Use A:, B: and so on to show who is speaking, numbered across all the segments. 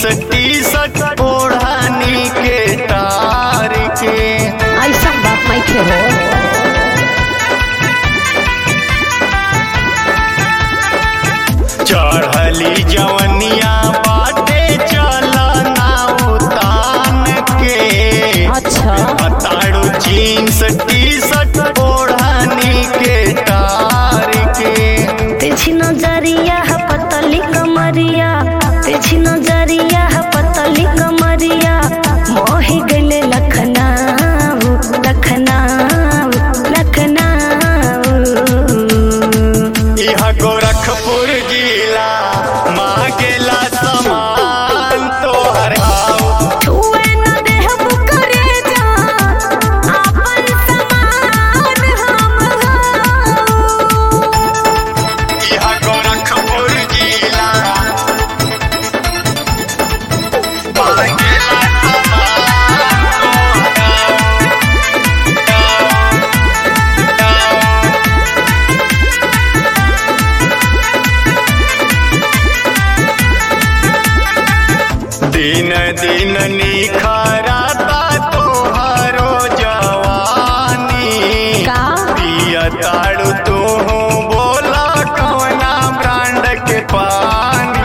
A: Jeans T shirt ओढ़नी के तार के
B: ऐसा बात नहीं खे हो
A: चढ़ली जवनिया बाटे चलना उतान के
B: अच्छा
A: ताड़ू जीन्स टी शर्ट ओढ़नी के तार के
C: तेजी नजरिया है पतली कमरिया तेजी नजरिया है पतली कमरिया मोही गले लखनऊ लखनऊ लखनऊ
A: यह गोरखपुर जिला मांगेला समान तोहर हाउ
C: छुए न देहब करेजा, आपन समान हम हऊ।
A: यह गोरखपुर जिला मांगेला समान दिन दिन निखरता तोहरो जवानी
B: का
A: पिया ताड़ू तू बोला कौना ब्रांड के पानी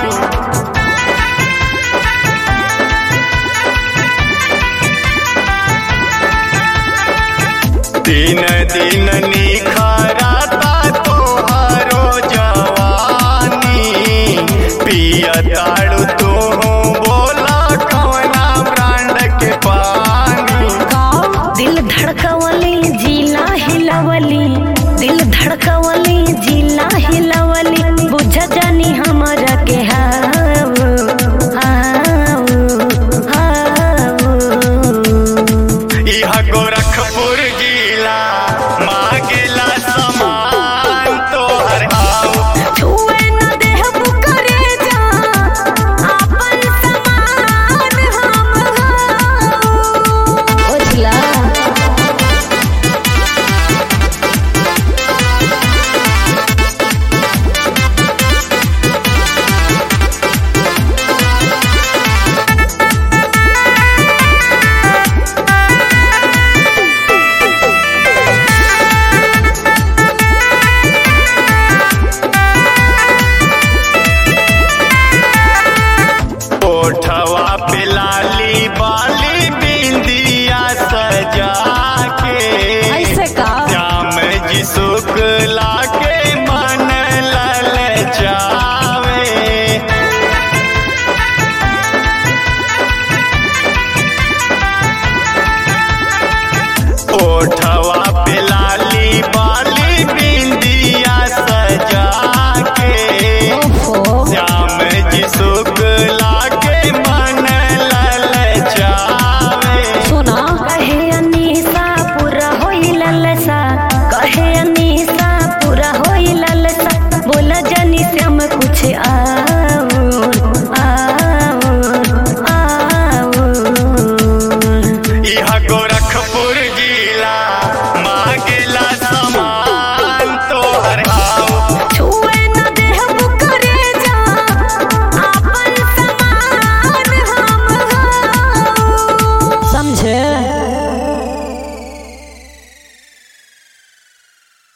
A: दिन दिन निखरता तोहरो जवानी पिया ताड़ू तू बोला कौना ब्रांड के पानी
C: दिल धड़कवली जिला हिलवली दिल धड़कवली जिला हिलवली बुझ जानी हमरा के हाव हाव हाव
A: यह गोरखपुर जिला मांगेला समान तोहर हाउ
C: छुए न देहब करेजा, आपन समान हम हऊ।
B: बुझला
A: ओठवा पे लाली बाली बिंदिया सजा के
B: ऐसे का
A: जाम जी शुक्ला के मन लल जावे ओठवा पे लाली बाली बिंदिया सजा के
B: ओहो
A: श्याम जी शुक्ला के मन लल जावे
B: सुना
C: कहे अनीसा पूरा होई ललसा कहे अनीसा पूरा होई ललसा बोला जानी श्याम कुछ आ